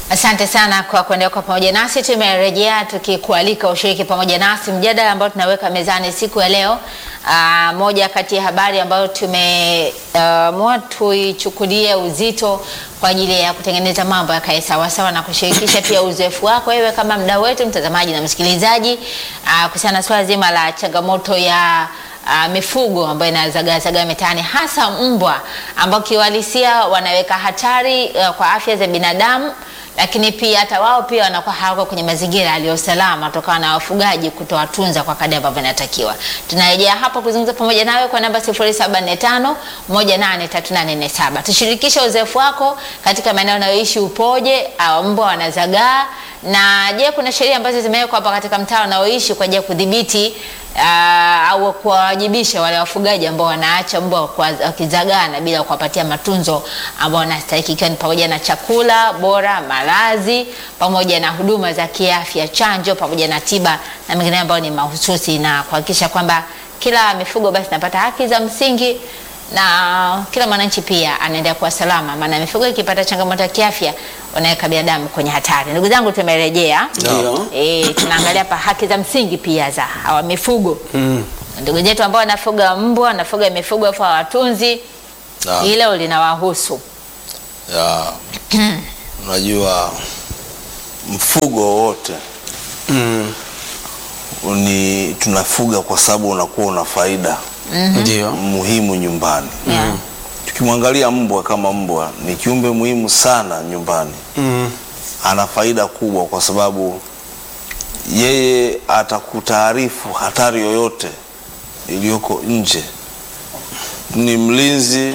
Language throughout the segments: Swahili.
Asante sana kwa kuendelea kwa pamoja nasi. Tumerejea tukikualika ushiriki pamoja nasi mjadala ambao tunaweka mezani siku ya leo. Aa, moja kati ya habari ambayo tumeamua tuichukulie uzito kwa ajili ya kutengeneza mambo yakae sawasawa na kushirikisha pia uzoefu wako wewe kama mdau wetu, mtazamaji na msikilizaji, kuhusiana na swala zima la changamoto ya Uh, mifugo ambayo inazagaazagaa mitaani hasa mbwa ambao kiuhalisia wanaweka hatari uh, kwa afya za binadamu, lakini pia hata wao pia wanakuwa hawako kwenye mazingira yaliyo salama kutokana na wafugaji kutowatunza kwa kadri ambavyo inatakiwa. Tunarejea hapa kuzungumza pamoja nawe kwa namba 0745 183847. Tushirikishe uzoefu wako katika maeneo unayoishi upoje, au mbwa wanazagaa na je, kuna sheria ambazo zimewekwa hapa katika mtaa unaoishi kwa ajili ya kudhibiti uh, au kuwawajibisha wale wafugaji ambao wanaacha mbwa wakizagana bila kuwapatia matunzo ambao wanastahili, ikiwa ni pamoja na chakula bora, malazi, pamoja na huduma za kiafya, chanjo, pamoja na tiba na mengine ambayo ni mahususi, na kuhakikisha kwamba kila mifugo basi napata haki za msingi na kila mwananchi pia anaendelea kuwa salama, maana mifugo ikipata changamoto ya kiafya wanaweka binadamu kwenye hatari. Ndugu zangu, tumerejea Ndio. e, tunaangalia pa haki za msingi pia za hawa mifugo Mm. ndugu zetu ambao wanafuga mbwa, wanafuga mifugo afu hawatunzi, Na, hilo linawahusu. ya, unajua mfugo wowote Mm. ni tunafuga kwa sababu unakuwa una faida Ndio. muhimu nyumbani. Yeah. Tukimwangalia mbwa kama mbwa ni kiumbe muhimu sana nyumbani, Mm. ana faida kubwa kwa sababu yeye atakutaarifu hatari yoyote iliyoko nje. Ni mlinzi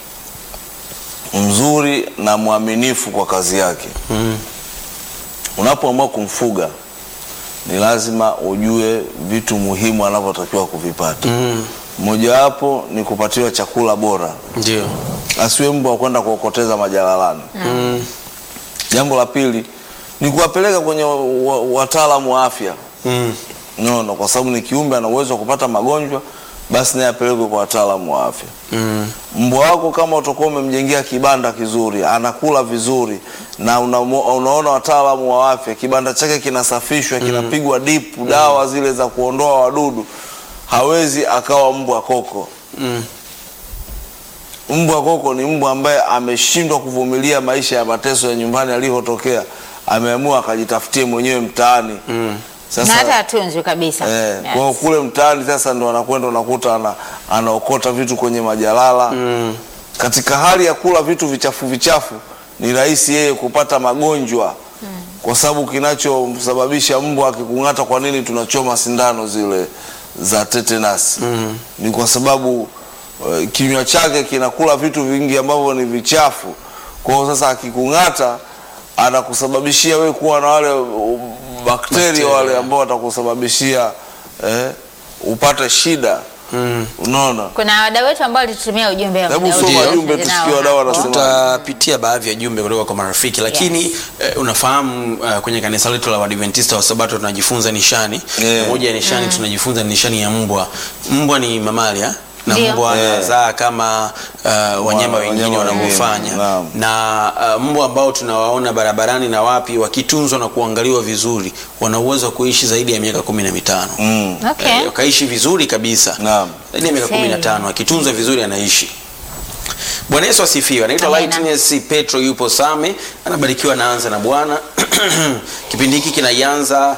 mzuri na mwaminifu kwa kazi yake. Mm. Unapoamua kumfuga ni lazima ujue vitu muhimu anavyotakiwa kuvipata. Mm. Mojawapo ni kupatiwa chakula bora, Ndio. asiwe mbwa wa kwenda kuokoteza majalalani. Mm. Jambo la pili ni kuwapeleka kwenye wa- wa- wataalamu wa afya Mm. nono, kwa sababu ni kiumbe ana uwezo wa kupata magonjwa, basi naye apelekwe kwa wataalamu wa afya. Mm. Mbwa wako kama utakuwa umemjengea kibanda kizuri, anakula vizuri na una, unaona wataalamu wa afya, kibanda chake kinasafishwa, kinapigwa dipu, dawa zile za kuondoa wadudu, hawezi akawa mbwa koko. Mm. Mbwa koko ni mbwa ambaye ameshindwa kuvumilia maisha ya mateso ya nyumbani alivyotokea, ameamua akajitafutie mwenyewe mtaani. Mm. na hata hatunzwi kabisa. Eh, Yes. kwa hiyo kule mtaani sasa ndo anakwenda unakuta ana, anaokota vitu kwenye majalala Mm. katika hali ya kula vitu vichafu vichafu, ni rahisi yeye kupata magonjwa kwa sababu kinachosababisha mbwa akikung'ata, kwa nini tunachoma sindano zile za tetanus? Mm. Ni kwa sababu eh, kinywa chake kinakula vitu vingi ambavyo ni vichafu. Kwa hiyo sasa akikung'ata, anakusababishia wewe kuwa na wale uh, bakteria Bakteria. wale ambao watakusababishia eh, upate shida. Mm. Unaona? Kuna wadau wetu ambao walitutumia ujumbe wa Hebu muda soma wote jumbe nao tusikie wadau hapo. wanasema. Tutapitia baadhi ya jumbe kutoka kwa marafiki lakini eh, unafahamu eh, kwenye kanisa letu la Waadventista wa Sabato tunajifunza nishani. Yeah. Moja ya nishani tunajifunza ni nishani ya mbwa. Mbwa ni mamalia na Ndio. mbwa Yeah. anazaa kama uh, wanyama Wa- wengine wanyama wanavyofanya wengine, naam. na uh, mbwa ambao tunawaona barabarani na wapi wakitunzwa na kuangaliwa vizuri wana uwezo wa kuishi zaidi ya miaka kumi na mitano Mm. Okay. Eh, wakaishi vizuri kabisa Naam. zaidi ya miaka Same. kumi na tano akitunzwa vizuri anaishi bwana yesu asifiwe anaitwa Amina. lightness petro yupo same anabarikiwa naanza na bwana kipindi hiki kinaianza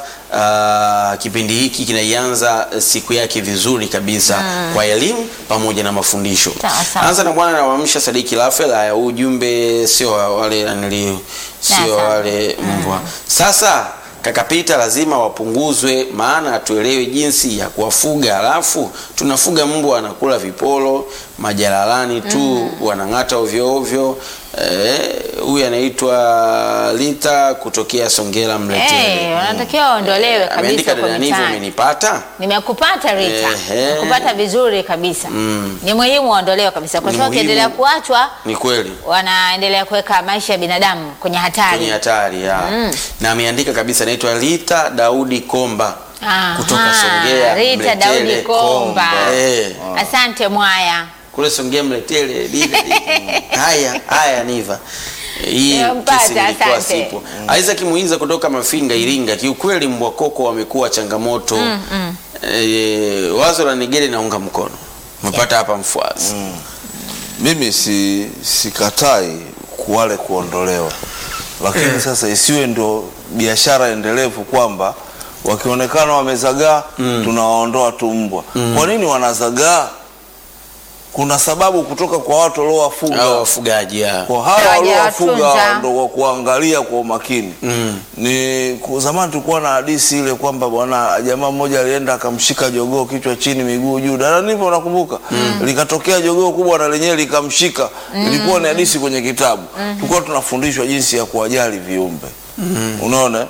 uh, kipindi hiki kinaianza eh, siku yake vizuri kabisa kwa elimu pamoja na mafundisho Sawa, sawa. anza na bwana nawamsha sadiki lafel haya huu ujumbe sio wa wale nili sio sawa. wale mbwa sasa kakapita lazima wapunguzwe maana hatuelewi jinsi ya kuwafuga alafu tunafuga mbwa wanakula vipolo majalalani tu wanang'ata ovyoovyo Eh, huyu anaitwa lita kutokea songera mletele Eh, wanatakiwa waondolewe kabisa ameandika kwa dada nivo mitaani. umenipata Nimekupata Rita, Ehe. nimekupata vizuri kabisa. Mm. Ni muhimu waondolewe kabisa, kwa Ni sababu muhimu. wakiendelea kuachwa ni kweli wanaendelea kuweka maisha ya binadamu kwenye hatari. kwenye hatari ya na ameandika kabisa anaitwa Rita Daudi Komba Aha, kutoka Songea Rita Mletele. Daudi Komba. Eh, Asante Mwaya. kule Songea Mletele lile lile. haya haya Niva hii Nimempata, kesi ilikuwa asante. sipo. Isaac Muiza kutoka Mafinga Iringa, kiukweli mbwa koko wamekuwa changamoto e, wazo la Nigeri naunga mkono, umepata hapa mfuasi mimi si sikatai wale kuondolewa, lakini sasa isiwe ndio biashara endelevu kwamba wakionekana wamezagaa tunawaondoa tu mbwa. Kwa nini wanazagaa? Kuna sababu kutoka kwa watu waliowafuga au wafugaji ya. kwa hawa Hawajawatunza. waliowafuga ndo kwa kuangalia kwa umakini Mm. ni ku- zamani tulikuwa na hadisi ile kwamba bwana jamaa mmoja alienda akamshika jogoo kichwa chini miguu juu dada nipo nakumbuka likatokea jogoo kubwa na lenyewe likamshika ilikuwa ni hadisi kwenye kitabu tulikuwa tunafundishwa jinsi ya kuwajali viumbe unaona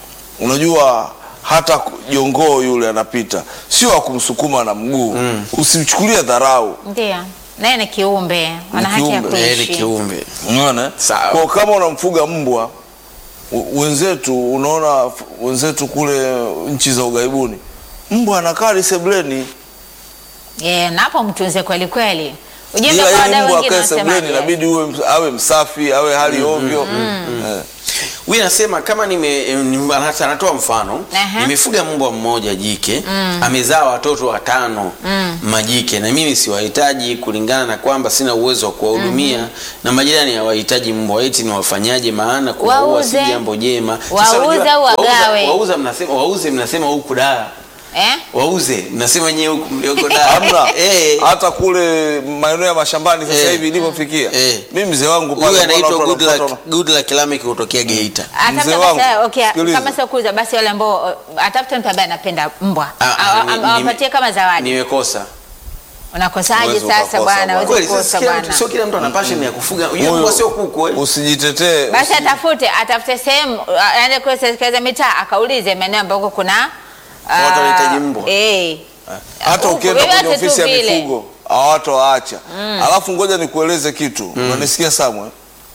unajua hata ku- jongoo yule anapita sio akumsukuma na mguu usimchukulie dharau Ndio, naye ni kiumbe, ana haki ya kiumbe. Yeye ni kuishi. kiumbe Unaona? Sawa. Kwa kama unamfuga mbwa u- wenzetu, unaona f- wenzetu kule nchi za ugaibuni, mbwa anakaa lisebleni, Yeah, na hapo mtunze kweli kweli. Ujumbe ila kwa ili wadau mbwa wengine akae sebleni wanasemaje? inabidi uwe ms- awe msafi, awe hali ovyo. Eh. huyu anasema kama nime, nime anata- anatoa mfano Aha. nimefuga mbwa mmoja jike amezaa watoto watano majike na mimi siwahitaji kulingana na kwamba sina uwezo wa kuwahudumia na majirani hawahitaji mbwa eti niwafanyaje maana kuwaua si Wauze. jambo jema Wauze unajua, au wauza- wagawe? wauza mnasema wauze mnasema huku daa Eh? wauze mnasema nyewe huku mlioko daa Hamna eh hata kule maeneo ya mashambani sasa Eh. hivi ilivyofikia. Eh. Mimi mzee wangu huyu pale anaitwa mbona watu Goodluck wanapata- Goodluck Lameck kutokea Geita Hata Mzee kama wangu, sasa, okay, sikiliza. kama sio kuuza basi wale ambao atafute mtu ambaye anapenda mbwa Ah, Awa- ah, ni- am- awapatie nime- kama zawadi. nimekosa Unakosaje Huwezi sasa ukakosa bwana? bwana. Huwezi kweli kukosa sasa kila mtu- bwana. sio kila mtu ana passion ya kufuga Huyu- yeye mbwa sio kuku eh Usijitetee. Basi usi- atafute atafute sehemu uh, aende kwa serikali za mitaa akaulize maeneo ambako kuna ah, Watu wanahitaji mbwa. Eh. hata Huku, ukienda kwenye vyovyote tu ofisi ya vile. mifugo hawatowaacha. Alafu ngoja nikueleze kitu, unanisikia Samwe?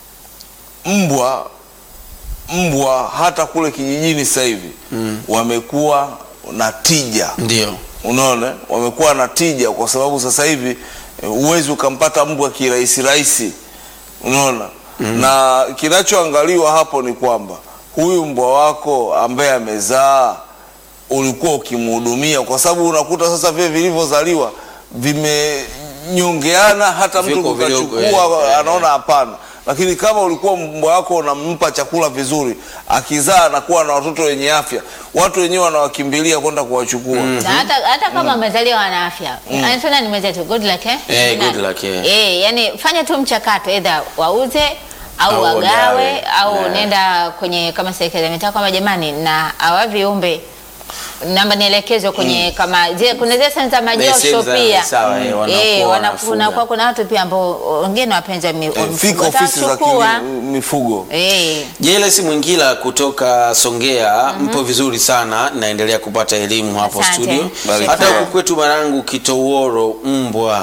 Mbwa mbwa hata kule kijijini sasa hivi wamekuwa na tija, ndio unaona, wamekuwa na tija kwa sababu sasa hivi eh, huwezi ukampata mbwa kirahisi rahisi, unaona na kinachoangaliwa hapo ni kwamba huyu mbwa wako ambaye amezaa ulikuwa ukimhudumia, kwa sababu unakuta sasa vile vilivyozaliwa vimenyongeana, hata mtu Viko vidogo, ukachukua eh, eh, anaona hapana. Lakini kama ulikuwa mbwa wako unampa chakula vizuri, akizaa anakuwa na watoto wenye afya, watu wenyewe wanawakimbilia kwenda kuwachukua. Na hata, hata kama amezaliwa ana afya anatona ni mwenzetu good luck eh? Eh, Na- good luck, eh. eh, yani fanya tu mchakato either wauze au, Au wagawe wagawe. au Yeah. nenda kwenye kama serikali ya mitaa kwamba jamani na hawa viumbe namba nielekezwe kwenye kama zile kuna zile sehemu za majosho sehemu za- pia sawa, eh, wanakuwa eh, wana- wanafuga. kunakuwa kuna watu pia ambao wengine wapenzi wa mi- wa Eh, mifugo fika ofisi za watachukua. kili- mifugo eh, Jeles Mwingila kutoka Songea mpo vizuri sana naendelea kupata elimu hapo Asante. studio Barikiwa. hata huku kwetu Marangu Kitoworo mbwa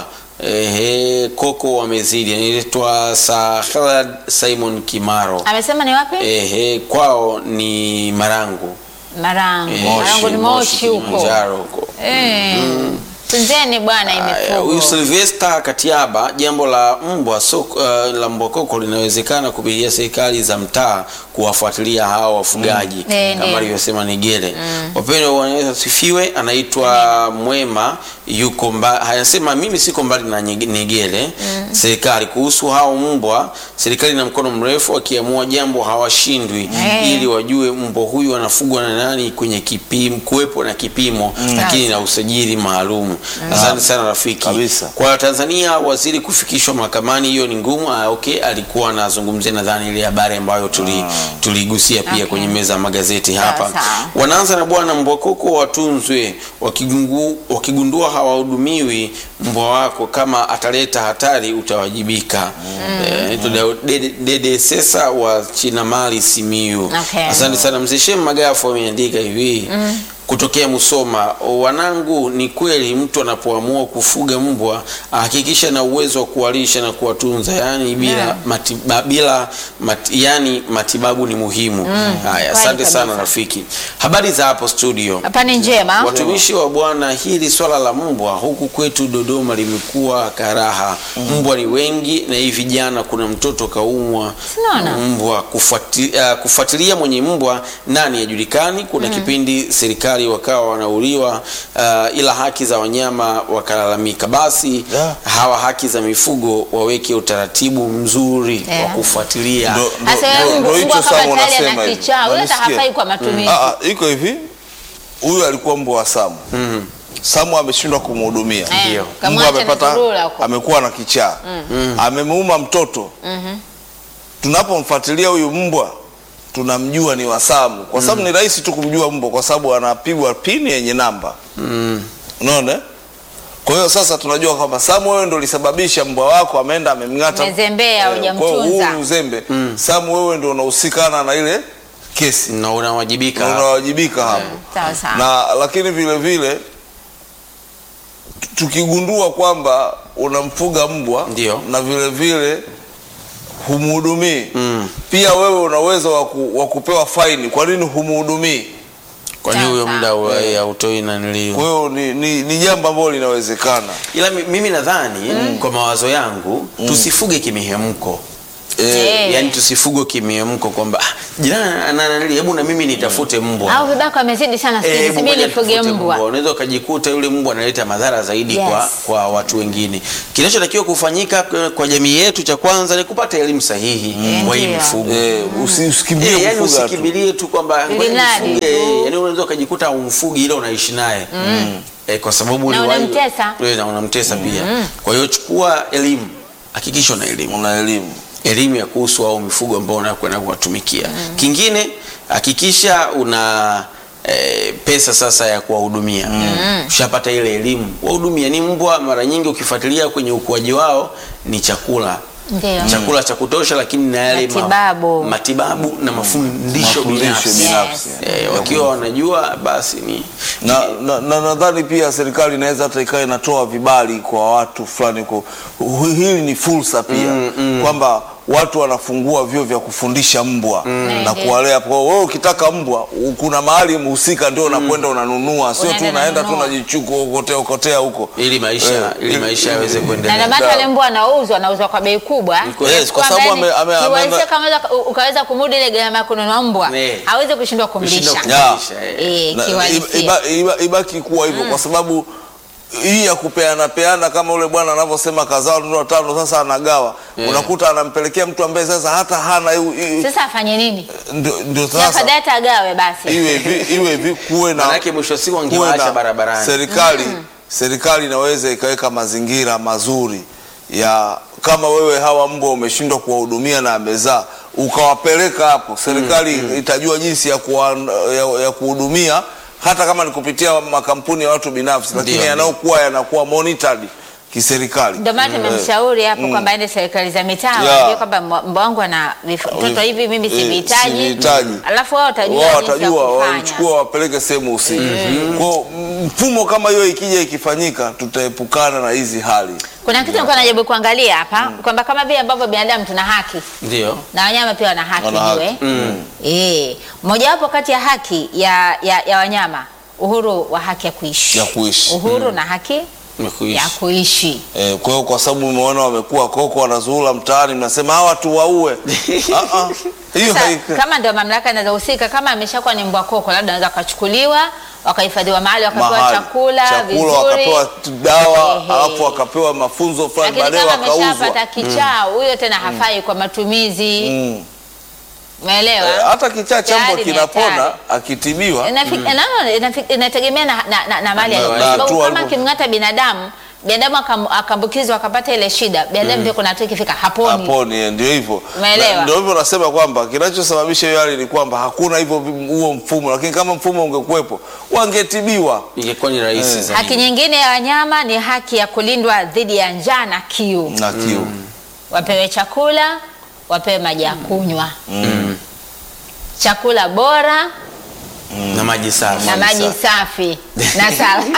ehe koko wamezidi anaitwa Sahlad Simon Kimaro amesema ni wapi ehe kwao ni Marangu Marangu Eh, Marangu ni Moshi huko Kilimanjaro huko eh, tunzeni bwana Haya, huyu imifugo Sylvester Katiaba, jambo la mbwa soko, uh, la mbwa koko linawezekana kupitia serikali za mtaa kuwafuatilia hao wafugaji Eh, kama ndio. alivyosema Nigere. Wapendwa Bwana Yesu asifiwe. Anaitwa Mwema yuko mba, anasema mimi siko mbali na Nyige- Nigere. Serikali kuhusu hao mbwa, serikali na mkono mrefu, wakiamua jambo hawashindwi, Eh. ili wajue mbwa huyu anafugwa na nani kwenye kipimo, kuwepo na kipimo lakini na usajili maalum. Asante sana rafiki. Kabisa. Kwa Tanzania waziri kufikishwa mahakamani hiyo ni ngumu. Ah, okay, alikuwa anazungumzia nadhani ile habari ambayo tuli tuligusia pia Okay. kwenye meza ya magazeti Sawa, hapa. sawa. Wanaanza na bwana mbwa koko watunzwe, wakigungu, wakigundua hawahudumiwi mbwa wako, kama ataleta hatari utawajibika. Eh, tuna- Dede Dede Sesa wa Chinamali Simiyu. Okay. Asante sana mzee Shem Magafu ameandika hivi kutokea Musoma. Wanangu, ni kweli mtu anapoamua kufuga mbwa ahakikisha na uwezo wa kuwalisha na kuwatunza, yani bila Yeah. matiba, bila mati, yani matibabu ni muhimu. Haya, asante kweli sana kabisa. rafiki. Habari za hapo studio? Hapa ni njema. Watumishi wa Bwana, hili swala la mbwa huku kwetu Dodoma limekuwa karaha. Mbwa ni wengi, na hivi jana kuna mtoto kaumwa Sinaona. mbwa. Kufuati, uh, kufuatilia mwenye mbwa nani hajulikani. Kuna kipindi serikali wakawa wanauliwa, uh, ila haki za wanyama wakalalamika. Basi Yeah. hawa haki za mifugo waweke utaratibu mzuri Yeah. wa kufuatilia. Ndo- ndo- Hasa ndo- wewe ndo mbwa hicho kama Samu tayari unasema ana hivi. kichaa, yule hata Unanisikia? hafai kwa matumizi. Ah, ah, iko hivi huyu alikuwa mbwa wa Samu Mhm. Samu ameshindwa kumhudumia Eh, Ndio. mbwa kamwacha amepata amezurura huko. amekuwa na kichaa amemuuma mtoto tunapomfuatilia huyu mbwa tunamjua ni wa Samu kwa sababu ni rahisi tu kumjua mbwa kwa sababu anapigwa pini yenye namba Mm. unaona eh? kwa hiyo sasa tunajua kwamba Samu wewe ndo ulisababisha mbwa wako ameenda amemng'ata Umezembea, Eh, kwa hiyo hujamtunza. huu uzembe Samu wewe ndo unahusikana na ile kesi na unawajibika na unawajibika hapo Sawa sawa. na lakini vile vile tu- tukigundua kwamba unamfuga mbwa Ndio. na vile vile humhudumii Mm. pia wewe una uwezo wa ku- wa kupewa faini kwa nini humhudumii kwani Sawa, huyo sawa. muda wa- hautoi nanilio kwa hiyo ni, ni, ni jambo ambalo linawezekana ila mi- mimi nadhani kwa mawazo yangu tusifuge kimihemko Eh. yaani tusifuge kimihemko kwamba "Ah, jirani ana nanili hebu na mimi nitafute mbwa Au vibaka wamezidi sana siku Eh, hizi, hebu mimi ngoja nifuge nitafute mbwa. unaweza ukajikuta yule mbwa analeta madhara zaidi Yes. kwa, kwa watu wengine kinachotakiwa kufanyika kwa- kwa jamii yetu cha kwanza ni kupata elimu sahihi Mm. kwa hii Ndio. mifugo eh, usi- usikimbie Eh, yani kufuga tu usikimbilie tu kwamba Ili ngoja mradi nifuge, tu. eh, yani unaweza ukajikuta umfugi ila unaishi naye eh, kwa sababu Na uliwahi- unamtesa. eh, na unamtesa pia kwa hiyo chukua elimu hakikisha una elimu una elimu elimu ya kuhusu au mifugo ambao unakwenda kuwatumikia kingine hakikisha una E, pesa sasa ya kuwahudumia ushapata ile elimu wahudumia ni mbwa mara nyingi ukifuatilia kwenye ukuaji wao ni chakula Ndio. chakula cha kutosha lakini na yale ma- Matibabu. matibabu na mafundisho Mafundisho binafsi binafsi. Eh, wakiwa wanajua basi ni na na- na nadhani pia serikali inaweza hata ikawa inatoa vibali kwa watu fulani kwa hu- hili ni fursa pia kwamba watu wanafungua vyuo vya kufundisha mbwa na Ndio. kuwalea kwa wewe ukitaka mbwa u- kuna mahali mhusika ndio unakwenda unanunua sio tu Unaenda unaenda tu unanunua. unajichuku okotea okotea huko ili maisha Eh, ili ili- maisha yaweze na ndio kuendelea maana wale mbwa wanauzwa wanauzwa kwa bei kubwa kweli. Yes, kwa Kwamba sababu yani, ame- ame- kiuhalisia ame- kama unaweza- u- ukaweza kumudu ile gharama ya kununua mbwa Eh. hawezi kushindwa kumlisha Kushindwa Ya. kumlisha, eh. Eh, Na- kiuhalisia. iba- iba- ibaki kuwa hivyo kwa sababu hii ya kupeana peana kama ule bwana anavyosema kazaa watoto watano sasa anagawa Yeah. unakuta anampelekea mtu ambaye sasa hata hana hiyo- hiyo- sasa afanye nini ndio ndio Si sasa afadhali hata agawe basi iwe hivi iwe hivi kuwe na Manake mwisho wa siku kuwe angewaacha na- barabarani. serikali serikali inaweza ikaweka mazingira mazuri ya kama wewe hawa mbwa umeshindwa kuwahudumia na amezaa ukawapeleka hapo serikali itajua jinsi ya kuwa, ya, ya kuhudumia hata kama ni kupitia makampuni ya watu binafsi lakini Ndio, yanayokuwa yanakuwa monitored kiserikali ndio maana tumemshauri hapo kwamba aende serikali za mitaa Yeah. waambie kwamba mbwa mbwa wangu ana vif- mtoto hivi mimi Eh, sivihitaji sivihitaji. alafu wao watajua wao jinsi ya watajua kufanya wachukua wapeleke sehemu husika kwa mfumo kama hiyo ikija ikifanyika tutaepukana na hizi hali kuna kitu nilikuwa najaribu kuangalia hapa kwamba kama vile ambavyo binadamu tuna haki ndio na wanyama pia wana haki Wana haki. jue eh mojawapo kati ya haki ya, ya, ya wanyama uhuru wa haki ya kuishi Ya kuishi. uhuru na haki Nimekuishi. ya kuishi Eh, kwa hiyo kwa sababu umeona wamekuwa koko wanazuula mtaani, mnasema hawa tuwaue. Ah, ah, hiyo Sasa, haika- kama ndio mamlaka inazohusika kama ameshakuwa ni mbwa koko labda anaweza akachukuliwa wakahifadhiwa mahali wakapewa mahali. chakula, chakula vizuri wakapewa t- dawa Ehe. alafu wakapewa mafunzo fulani, lakini baadaye kama wakauzwa. ameshapata kichaa huyo tena hafai kwa matumizi Mm. umeelewa Eh, hata kichaa cha mbwa Tayari ni kinapona hatari. akitibiwa. Inafi- inaona- inafi- inategemea na, na, na, na mali Na- ya na kwa sababu hatua kama alipo- akimng'ata binadamu binadamu akam- akaambukizwa akapata ile shida binadamu pia kuna hatua ikifika haponi Haponi, eh, ndio hivyo. Umeelewa? Na- Ndio hivyo nasema kwamba kinachosababisha hiyo hali ni kwamba hakuna hivyo vi- huo mfumo, lakini kama mfumo ungekuwepo wangetibiwa. ingekuwa ni rahisi zaidi. haki nyingine ya wanyama ni haki ya kulindwa dhidi ya njaa na kiu na kiu wapewe chakula wapewe maji ya kunywa chakula bora na maji safi na maji safi na salama.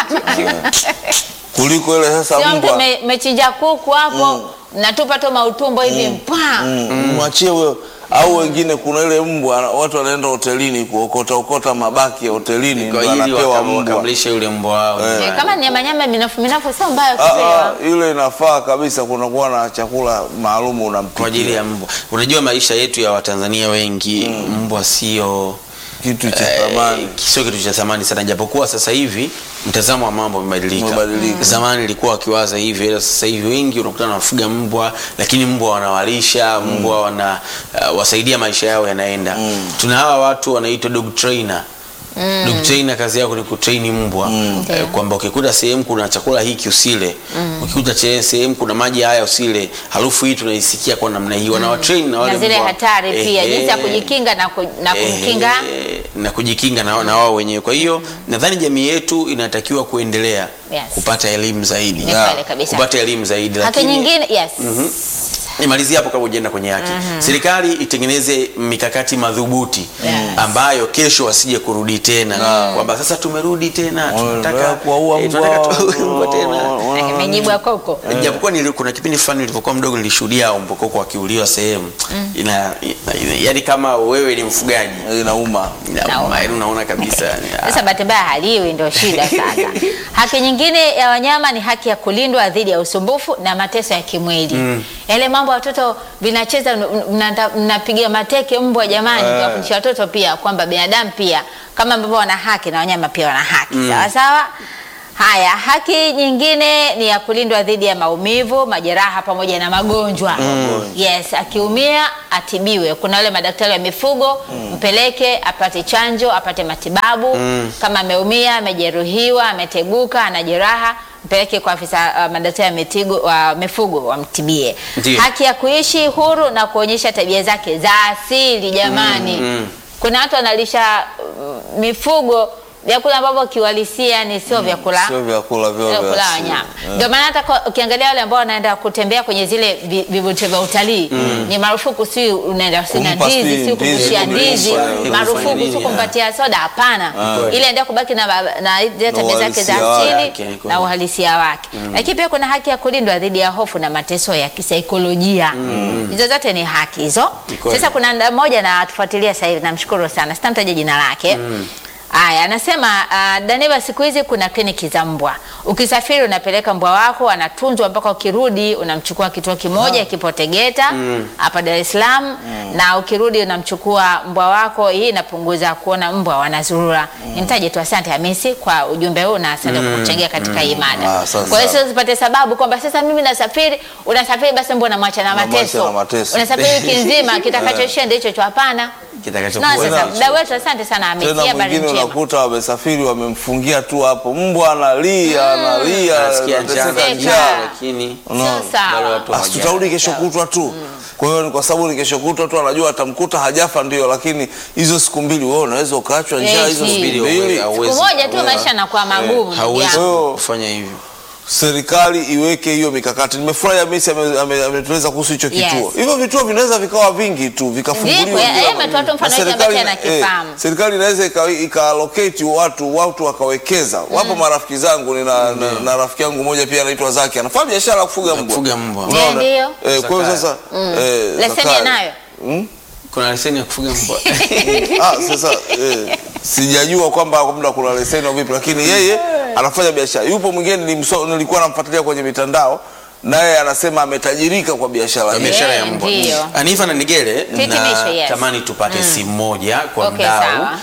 kuliko ile sasa Sio mtu mbwa me- mechinja kuku hapo natupa tu mautumbo hivi mpaa. Mm, mwachie huyo au wengine kuna ile mbwa watu wanaenda hotelini kuokota okota mabaki ya hotelini kwa ndio ili anapewa wakam- mbwa wakamlishe yule mbwa wao Eh, Kama ni nyama nyama minafu minafu sio mbaya Ah, kupewa. ah, ile inafaa kabisa kunakuwa na chakula maalum unampikia kwa ajili ya mbwa unajua maisha yetu ya watanzania wengi mbwa sio kitu cha Eh, thamani sio kitu cha thamani sana japokuwa sasa hivi mtazamo wa mambo umebadilika Umebadilika. zamani ilikuwa wakiwaza hivi ila sasa hivi wengi unakutana wanafuga mbwa lakini mbwa wanawalisha mbwa wana uh, wasaidia maisha yao yanaenda tuna hawa watu wanaitwa dog trainer dog trainer kazi yako ni kutrain mbwa eh, Ndio. kwamba ukikuta sehemu kuna chakula hiki usile ukikuta che- sehemu kuna maji haya usile harufu hii tunaisikia kwa namna hii wanawatrain na wale Na zile mbwa. hatari pia Ehe. jinsi ya kujikinga na, ku, na kumkinga Eh, na kujikinga na, na wao wenyewe. Kwa hiyo nadhani jamii yetu inatakiwa kuendelea Yes. kupata elimu zaidi, Ni kweli kabisa. kupata elimu zaidi, haki lakini nyingine yes. nimalizie hapo kabla hujaenda kwenye haki. Serikali itengeneze mikakati madhubuti Yes. ambayo kesho wasije kurudi tena kwamba sasa tumerudi tena Wanaendelea tunataka kuwaua eh, mbwa tunataka tuwaue mbwa tena wana- Imejibu ya koko. japokuwa nili- kuna kipindi fulani nilivyokuwa mdogo nilishuhudia mbokoko wakiuliwa sehemu ina, ina, yani kama wewe ni mfugaji inauma Inauma, yaani unaona kabisa yani, ah, Sasa bahati mbaya haliwi, ndio shida sasa. Haki nyingine ya wanyama ni haki ya kulindwa dhidi ya usumbufu na mateso ya kimwili. Yale mambo watoto vinacheza, mna- mnapiga mateke mbwa, jamani, tuwafundisha watoto pia kwamba binadamu pia kama ambavyo wana haki na wanyama pia wana haki sawa sawa. Haya, haki nyingine ni ya kulindwa dhidi ya maumivu, majeraha pamoja na magonjwa. Yes, akiumia atibiwe. Kuna wale madaktari wa mifugo, mpeleke apate chanjo, apate matibabu. Kama ameumia, amejeruhiwa, ameteguka, ana jeraha, mpeleke kwa afisa uh, madaktari wa, mitigo, wa mifugo wamtibie. Ndiyo. Haki ya kuishi huru na kuonyesha tabia zake za asili jamani. Kuna watu wanalisha uh, mifugo vyakula ambavyo kiuhalisia ni sio vyakula sio vyakula vyao vya kula asili. wanyama. Eh. Ndio maana hata kwa- ukiangalia wale ambao wanaenda kutembea kwenye zile vi- vivutio vya utalii ni marufuku, si unaenda si na Kumpa ndizi, si si ndizi, kumshia kumlisha, ndizi, eh, marufuku kufanya si nini, kumpatia soda, hapana. Ile endelea kubaki na ba- na zile tabia zake za uhalisia asili wake, ni kweli. na uhalisia wake. Lakini pia kuna haki ya kulindwa dhidi ya hofu na mateso ya kisaikolojia. Hizo zote ni haki hizo. kweli. Sasa kuna nda- mmoja na tufuatilia sasa hivi, namshukuru sana, sitamtaja jina lake. Aya, anasema uh, Daneva, siku hizi kuna kliniki za mbwa. Ukisafiri unapeleka mbwa wako, anatunzwa mpaka ukirudi, unamchukua kituo kimoja kipo Tegeta hapa Dar es Salaam, na ukirudi unamchukua mbwa wako. Hii inapunguza kuona mbwa wanazurura. Nimtaje tu, asante Hamisi kwa ujumbe huu na asante kwa kuchangia katika hii mada. Ah, asante Kwa hiyo sana. sio zipate sababu kwamba sasa mimi nasafiri, unasafiri basi mbwa unamwacha na Unamwacha mateso, na mateso. unasafiri wiki nzima, kitakachoishia ndio hicho hicho. Hapana. kitakachokuwa Na sasa nacho. mdau wetu, asante sana Hamisi, tena habari mwingine njema. unakuta wamesafiri wamemfungia tu hapo mbwa analia analia Nasikia njaa, anateseka Seka. njaa lakini Unaona? Sio sawa. bado watu Ah, hawaja- tutarudi kesho kutwa tu kwa hiyo ni kwa sababu ni kesho kutwa tu anajua atamkuta hajafa ndio lakini hizo siku mbili wewe unaweza ukaachwa njaa Eti. hizo siku Subiri, mbili hauwezi- Siku moja tu hauwezi- maisha yanakuwa magumu. ndugu hauwezi yangu. yangu. kufanya hivyo serikali iweke hiyo mikakati nimefurahi Hamisi ame- ame- ametueleza kuhusu hicho Yes. kituo hivyo vituo vinaweza vikawa vingi tu Ndipo, vikafunguliwa eh, bila- eh, ametoa tu mfano Na hiki ambacho serikali- anakifahamu. eh, serikali inaweza ika- ikaalocate watu watu wakawekeza wapo marafiki zangu nina na, na rafiki yangu mmoja pia anaitwa Zaki anafanya biashara ya kufuga mbwa kufuga mbwa Unaona? Ndio. Eh, kwa hiyo sasa eh, Leseni Zakayo. anayo. Mm? kuna leseni ya kufuga mbwa Ah, sasa eh, sijajua kwamba labda kuna leseni au vipi, lakini yeye anafanya biashara. Yupo mwingine nilimso- nilikuwa namfuatilia kwenye mitandao, naye anasema ametajirika kwa biashara Kwa hii. biashara ya Eh, mbwa. ndio. Anifa na Nigele Hitimisho, na yes. tamani tupate simu moja kwa Okay, mdau sawa.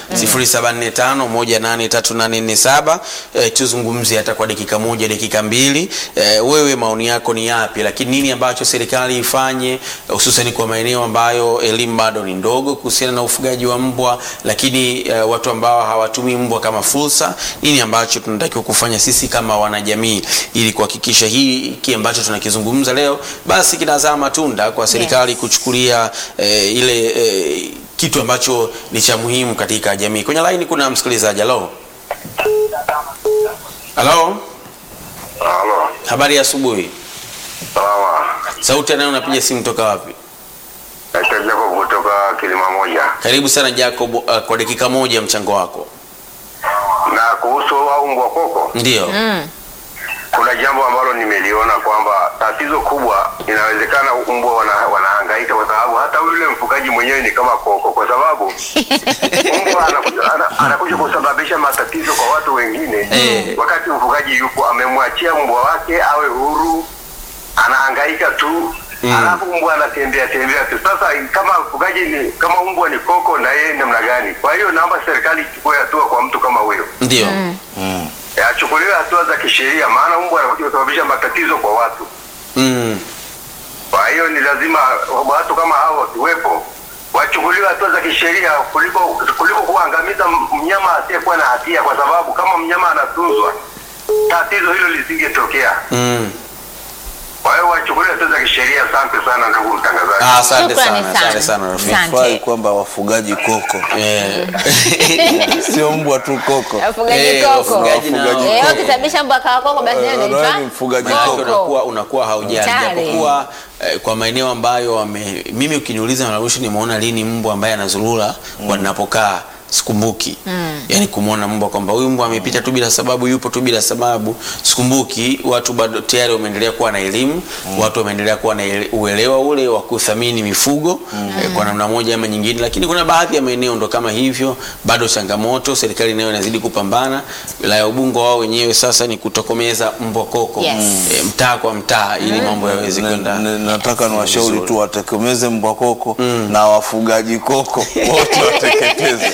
0745183847 eh, tuzungumzie hata kwa dakika moja dakika mbili eh, wewe maoni yako ni yapi lakini nini ambacho serikali ifanye hususan kwa maeneo ambayo elimu bado ni ndogo kuhusiana na ufugaji wa mbwa lakini eh, watu ambao hawatumii mbwa kama fursa nini ambacho tunatakiwa kufanya sisi kama wanajamii ili kuhakikisha hii hiki ambacho tunakizungumza leo basi kinazaa matunda kwa serikali Yes. kuchukulia eh, ile eh, kitu ambacho ni cha muhimu katika jamii. Kwenye laini kuna msikilizaji. Halo, halo, Halo, habari ya asubuhi. salama. Sauti anayo, unapiga simu toka wapi? Naitwa Jacob kutoka Kilima Moja. Karibu sana Jacob, uh, kwa dakika moja mchango wako. mbwa koko, ndio kuna jambo ambalo nimeliona kwamba tatizo kubwa inawezekana mbwa wana, wanahangaika kwa sababu hata yule mfugaji mwenyewe ni kama koko, kwa sababu mbwa anakuja, ana- anakuja kusababisha matatizo kwa watu wengine Eh. wakati mfugaji yupo amemwachia mbwa wake awe huru, anahangaika tu alafu mbwa anatembea tembea tu. Sasa kama mfugaji ni kama mbwa ni koko, na yeye namna gani? Kwa hiyo naomba serikali ichukue hatua kwa mtu kama huyo ndio achukuliwe hatua za kisheria, maana mbwa anakuja kusababisha matatizo kwa watu. mm. Kwa hiyo ni lazima watu kama hao wakiwepo wachukuliwe hatua za kisheria kuliko kuliko kuangamiza m- mnyama asiyekuwa na hatia, kwa sababu kama mnyama anatunzwa tatizo hilo lisingetokea. Mm. Kwa hiyo wachukuliwe hatua za kisheria. Asante sana ndugu mtangazaji. Ah, asante Shukrani sana asante sana rafiki Asante. Fai kwamba wafugaji koko Eh. sio mbwa tu koko. Wafugaji Eh, koko. wafugaji nao. Wafugaji Eh, koko. ukisababisha mbwa kawa koko basi Eh, ndio wewe inaitwa ni mfugaji Maanake koko. unakuwa unakuwa haujali Hatari. japokuwa eh, kwa maeneo ambayo wame, mimi ukiniuliza mara mwisho nimeona lini mbwa ambaye anazurura kwa ninapokaa sikumbuki yaani kumwona mbwa kwamba huyu mbwa amepita tu bila sababu yupo tu bila sababu sikumbuki watu bado tayari wameendelea kuwa na elimu watu wameendelea kuwa na ele- uelewa ule wa kuthamini mifugo eh, kwa namna moja ama nyingine lakini kuna baadhi ya maeneo ndo kama hivyo bado changamoto serikali nayo inazidi kupambana wilaya ya ubungo wao wenyewe sasa ni kutokomeza mbwa koko Yes. eh, mtaa kwa mtaa ili mambo yaweze Ni- kwenda ni- nataka niwashauri vizuri. tu wategemeze mbwa koko na wafugaji koko wote wateketeze.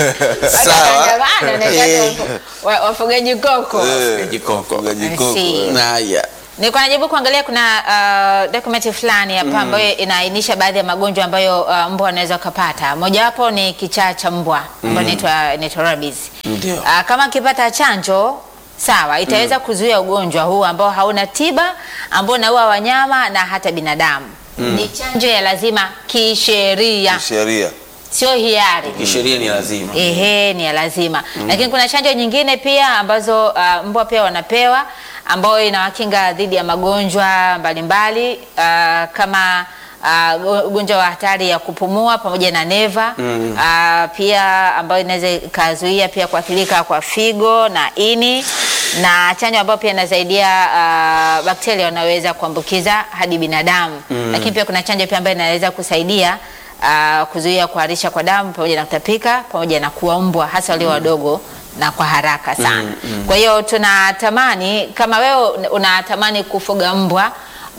Sawa. Wataandamana, na Eh. wa- wafugaji koko Eh, Jikoko. wafugaji I koko. see. eh. Haya. nilikuwa najaribu kuangalia kuna uh, dokumenti fulani hapa ambayo inaainisha baadhi ya magonjwa ambayo uh, mbwa wanaweza wakapata mojawapo ni kichaa cha mbwa ambayo inaitwa inaitwa rabies Ndio. uh, kama akipata chanjo sawa itaweza kuzuia ugonjwa huu ambao hauna tiba ambao unaua wanyama na hata binadamu ni chanjo ya lazima kisheria Sheria. sio hiari Kisheria ni lazima. Ehe, ni ya lazima lakini kuna chanjo nyingine pia ambazo uh, mbwa pia wanapewa ambayo inawakinga dhidi ya magonjwa mbalimbali uh, kama uh, go- ugonjwa wa hatari ya kupumua pamoja na neva uh, pia ambayo inaweza ikazuia pia kuathirika kwa figo na ini na chanjo ambayo pia inasaidia uh, bakteria wanaweza kuambukiza hadi binadamu lakini pia kuna chanjo pia ambayo inaweza kusaidia uh, kuzuia kuharisha kwa damu pamoja na kutapika pamoja na kuwa mbwa hasa walio wadogo na kwa haraka sana. Kwa hiyo tunatamani kama wewe unatamani kufuga mbwa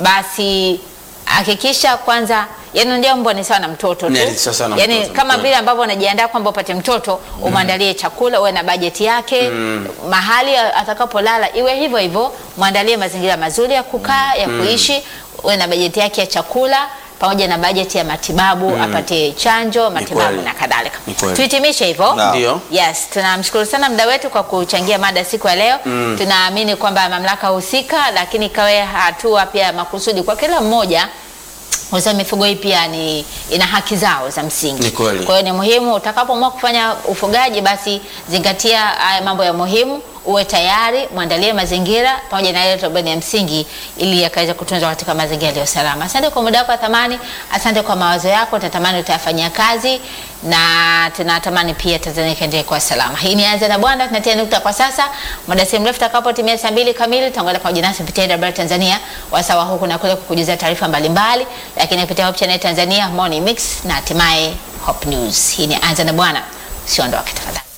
basi hakikisha kwanza yani unajua mbwa ni sawa na mtoto tu. Ni sawa na yani mtoto, kama mtoto. vile ambavyo unajiandaa kwamba upate mtoto umwandalie chakula uwe na bajeti yake mahali atakapolala iwe hivyo hivyo mwandalie mazingira mazuri ya kukaa ya kuishi uwe na bajeti yake ya chakula pamoja na bajeti ya matibabu apate chanjo matibabu kweli. na kadhalika Ni kweli. tuhitimishe hivyo Naam. Ndio. Yes, tunamshukuru sana mda wetu kwa kuchangia mada siku ya leo. Tunaamini kwamba mamlaka husika, lakini ikawe hatua pia ya makusudi kwa kila mmoja kwa sababu mifugo hii pia ni ina haki zao za msingi. Ni kweli. Kwa hiyo ni muhimu utakapoamua kufanya ufugaji, basi zingatia haya mambo ya muhimu, uwe tayari, mwandalie mazingira pamoja na yale ambayo ni ya msingi, ili yakaweza kutunzwa katika mazingira yaliyo salama. Asante kwa muda wako wa thamani, asante kwa mawazo yako, tunatamani utayafanyia kazi na tunatamani pia Tanzania ikaendelee kuwa salama. Hii ni Anza na Bwana, tunatia nukta kwa sasa. Muda si mrefu tutakapotimia saa mbili kamili, tutaangalia pamoja nasi kupitia AWR Tanzania wasawa huku na kule kukujuzia taarifa mbalimbali, lakini kupitia Hope Channel Tanzania Morning Mix na hatimaye Hope News. Hii ni Anza na Bwana, usiondoke tafadhali.